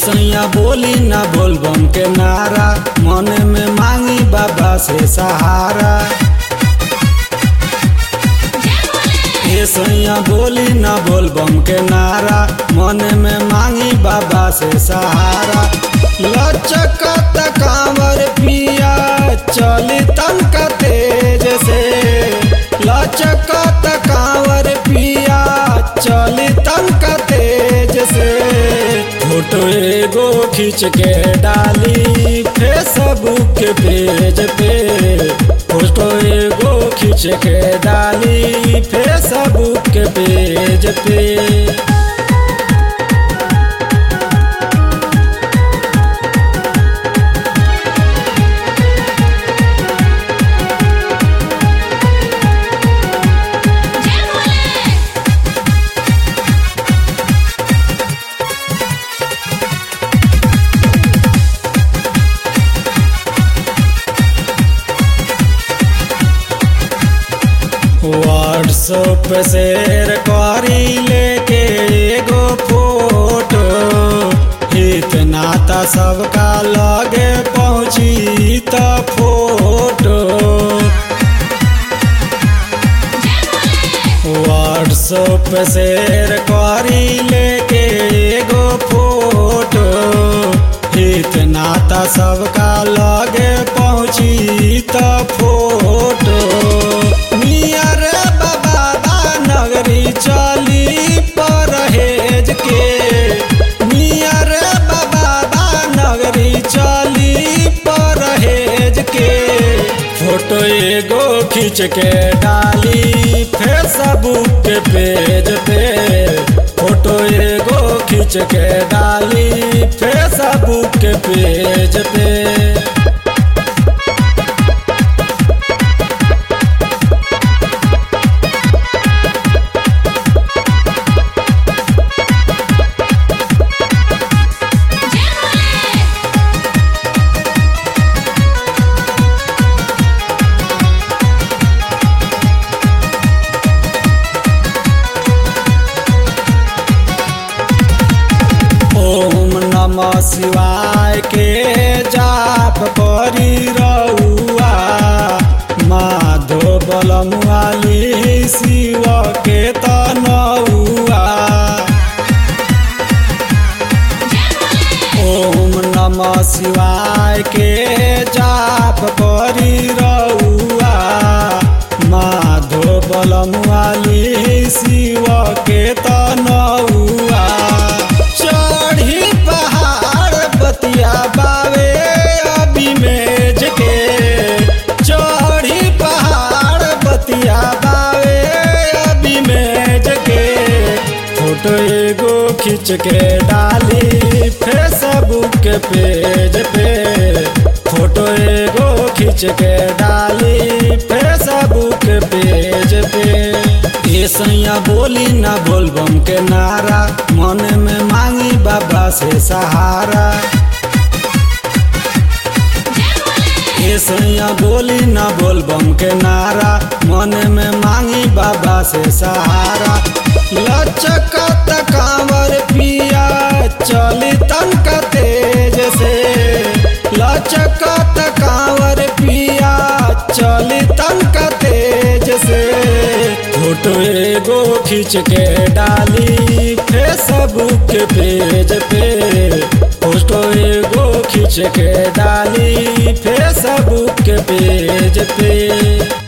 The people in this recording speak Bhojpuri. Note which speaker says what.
Speaker 1: सैया बोली ना बोलबम के नारा मन में मांगी बाबा से सहारा ये सैया बोली ना बोलबम के नारा मन में मांगी बाबा से सहारा लचकत कांवर पिया चली तनका तेज से लचकत कांवर पिया चली तनका तेज से फोटो एगो खींच के डाली फेसबुक के पेज पे फोटो एगो खींच के डाली फेसबुक के पेज पे
Speaker 2: जय भोले
Speaker 1: व्हाट्सएप पे शेयर करी लेके एगो फोटो इतना त सबका लगे पहुँची त फोटो व्हाट्सएप पे शेयर करी लेके एगो फोटो इतना त सबका लगे पहुँची त फोटो नियर बाबा नगरी चली परहेज के नियर बाबा नगरी चली परहेज के फोटो एगो खींच के डाली फेसबुक के पेज पे फोटो एगो खींच के डाली फेसबुक के पेज पे
Speaker 2: जय भोले
Speaker 1: ओम नमः शिवाय के जाप करी रउआ माधो बलमुआली शिव के तनउआ ओम नमः शिवाय के जाप करी रउआ माधो बलमुआली शिव के तनउआ चढ़ी पहाड़ बतिया बावे अभी मेज के चढ़ी पहाड़ बतिया बावे अभी मेज के फोटो एगो खींच के डाली फेसबुक के पेज पे फोटो एगो खींच के डाली फेसबुक के पेज पे ये सैया बोली ना बोलबम के नारा मन में मांगी बाबा से सहारा ये सैया बोली ना बोलबम के नारा मन में मांगी बाबा से सहारा लचकत कांवर पिया चली तनका तेज से लचकत कांवर पिया चली तनका तेज से फोटो एगो खींच के डाली फेसबुक के पेज पे फोटो एगो खींच के डाली फेसबुक के पेज पे